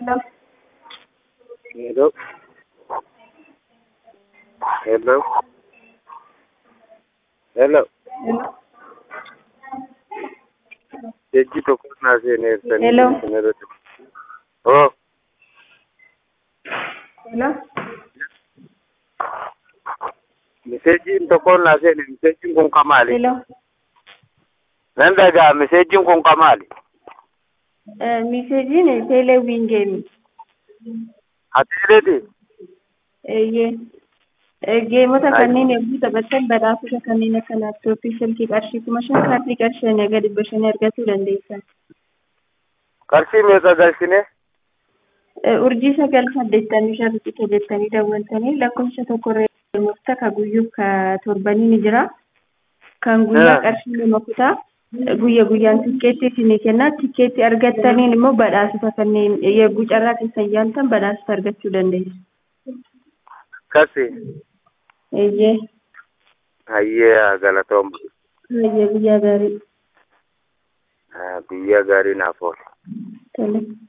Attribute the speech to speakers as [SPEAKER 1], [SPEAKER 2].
[SPEAKER 1] Hello.
[SPEAKER 2] Hello. Hello. Hello.
[SPEAKER 1] Hello.
[SPEAKER 2] Jechi tokko naa seeneessanii
[SPEAKER 1] Hello.
[SPEAKER 2] isinirratti. Oh,
[SPEAKER 1] Hello.
[SPEAKER 2] miseejiin tokko naa seene miseejiin kun ka maali?
[SPEAKER 1] Hello.
[SPEAKER 2] Nan dhagaa miseejiin kun ka maali?
[SPEAKER 1] Eh, Miseejiin teeleewwiin geemi.
[SPEAKER 2] Atiileeti?
[SPEAKER 1] Eeyyee. Eh, Geemota kanneen yommuu taphattan badhaasota kanneen akka laaptooppii, silkii qarshii kuma shan kaardii qarshii hanga dhibba shanii argachuu dandeessan.
[SPEAKER 2] Qarshii meeqa galchine?
[SPEAKER 1] Eh, Urjii sagal saddeettamii shan rupicha jettanii daawwantanii lakkoofsa tokkorra murta ka guyyuuf ka torbanii ni jira. Kan guyyaa
[SPEAKER 2] Ah.
[SPEAKER 1] qarshii lama kutaa guyya guyyaan tikkeetti isinii kenna. Tikkeetti argattaniin immoo badhaasota kanneen yeroo carraa keessan yaaltan badhaasota argachuu dandeessu.
[SPEAKER 2] Kasi.
[SPEAKER 1] Eeyyee.
[SPEAKER 2] Hayyee galatooma.
[SPEAKER 1] Eeyyee guyyaa gaarii.
[SPEAKER 2] Guyyaa gaarii naaf oolu.
[SPEAKER 1] Tole.